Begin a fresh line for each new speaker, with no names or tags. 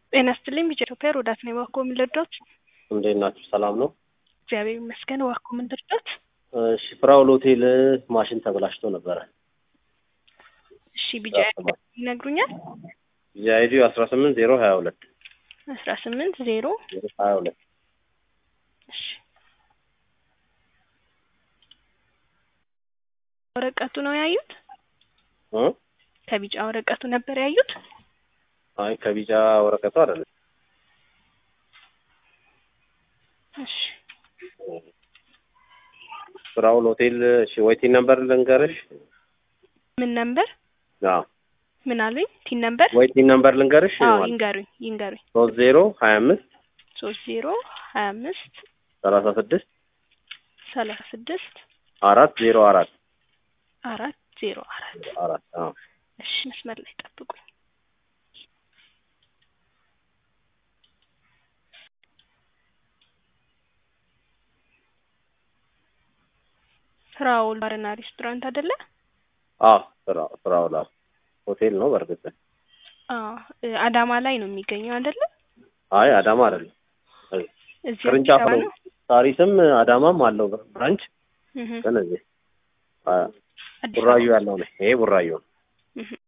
ጤና ይስጥልኝ ቢጫ ኢትዮጵያ ሮዳስ ነኝ። እባክዎ ምን ልርዳዎት?
እንዴት ናችሁ? ሰላም ነው?
እግዚአብሔር ይመስገን። እባክዎ ምን ልርዳዎት?
እሺ ፍራውል ሆቴል ማሽን ተበላሽቶ ነበረ።
እሺ ቢጫ ይነግሩኛል?
የአይዲ አስራ ስምንት ዜሮ ሀያ ሁለት
አስራ ስምንት ዜሮ
ሀያ ሁለት
እሺ ወረቀቱ ነው ያዩት?
እ
ከቢጫ ወረቀቱ ነበር ያዩት?
አይ ከቢጫ ወረቀቱ አይደለም።
እሺ
ፍራውል ሆቴል እሺ ወይቲን ነምበር ልንገርሽ?
ምን ነምበር?
አዎ
ምን አሉኝ? ቲን ነምበር?
ወይቲን ነምበር ልንገርሽ?
አዎ ይንገሩኝ ይንገሩኝ።
ሶስት ዜሮ ሀያ አምስት
ሶስት ዜሮ ሀያ አምስት
ሰላሳ ስድስት
ሰላሳ ስድስት
አራት ዜሮ አራት
አራት ዜሮ አራት
አራት አዎ
እሺ መስመር ላይ ጠብቁኝ። ፍራውል ባርና ሬስቶራንት አይደለ?
አዎ ፍራ ፍራውል አዎ ሆቴል ነው በእርግጥ
አዎ እ አዳማ ላይ ነው የሚገኘው አይደለ?
አይ አዳማ አይደለም
እዚህ
ቅርንጫፍ
አዲስ አበባ
ነው ሳሪስም አዳማም አለው ብራንች
እህ
ግን እዚህ አ-
አዲስ
ቡራዩ
አበባ
ያለው ነው ይሄ ቡራዩ ነው
እህ